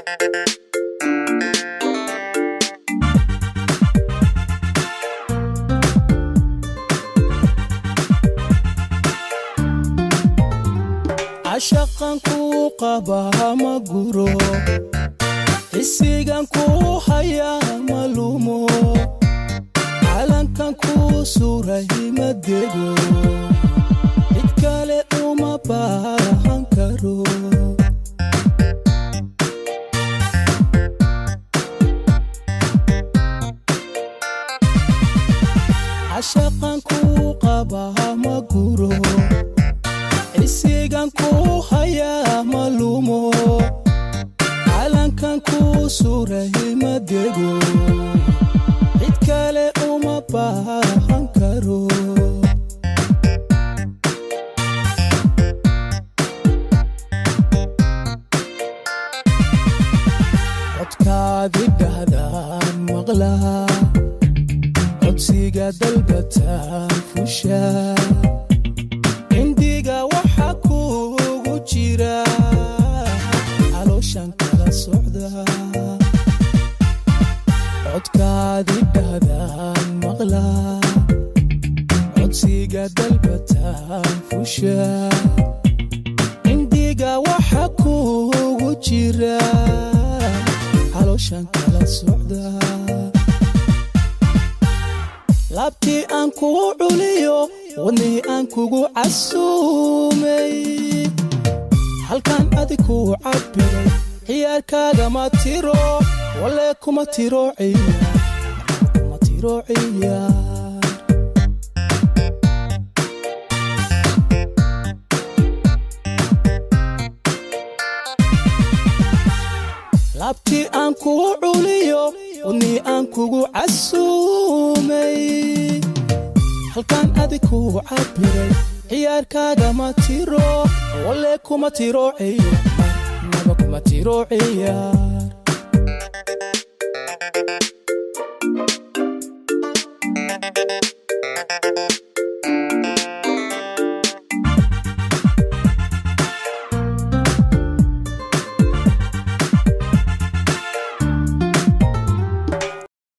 cashaqan kuu qabaa ma guro xisigan kuu hayaa ma lumo calankan kuu suray ma dego cid kale uma baahan karo cashaqan kuu qabaa ma guro xisigan kuu hayaa ma lumo calankan kuu suray ma dego cid kale uma baahan karo codkaadi dhahdaan maqlaa codsiga dalbataan fushaa indiga waxa kuugu jira calooshan kala socda codkaadi dhahdaan maqlaa codsiga dalbataan fushaa indiga waxa kuugu jira calooshan kala socda laabtii aan kugu culiyo wadnihii aan kugu casuumay halkan adi kuu cabbiray ciyaarkaagama tiro walle kuma tiro ciyaar kuma tiro ciyaar laabtii aan kugu culiyo wadnihii aan kugu casuumay halkan adi kuu cabbiray ciyaarkaagama tiro walle kuma tiro ciyaar naba kuma tiro ciyaar